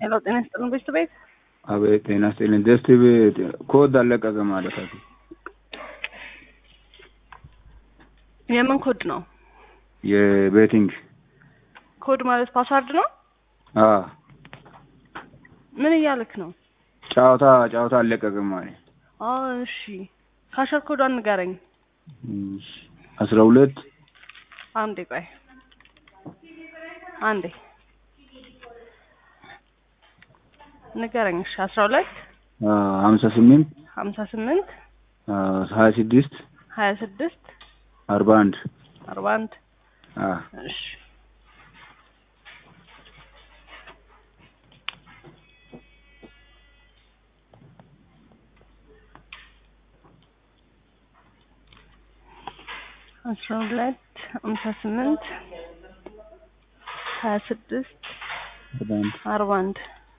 ሄሎ ጤና ይስጥልን ቤት ቤት አቤት ጤና ይስጥልኝ። ደስ ቤት ኮድ አለቀቀ ማለት ነው። የምን ኮድ ነው? የቤቲንግ ኮድ ማለት ፓስዋርድ ነው? አ ምን እያልክ ነው? ጨዋታ ጨዋታ አለቀቀ ማለት አዎ እሺ፣ ካሸር ኮዷን ንገረኝ። አስራ ሁለት አንዴ ቆይ አንዴ ንገረኝ። እሺ አስራ ሁለት ሀምሳ ስምንት ሀምሳ ስምንት ሀያ ስድስት ሀያ ስድስት አርባ አንድ አርባ አንድ እሺ አስራ ሁለት ሀምሳ ስምንት ሀያ ስድስት አርባ አንድ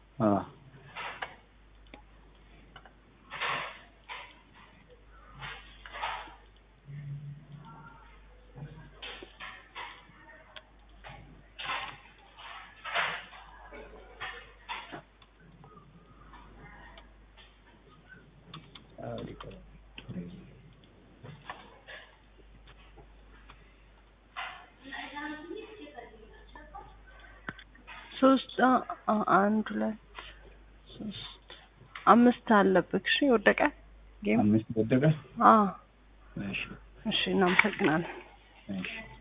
ሶስት አንድ ሁለት ሶስት አምስት አለብህ። እሺ ወደቀ ጌም አምስት ወደቀ። አዎ እሺ፣ እናመሰግናለን። እሺ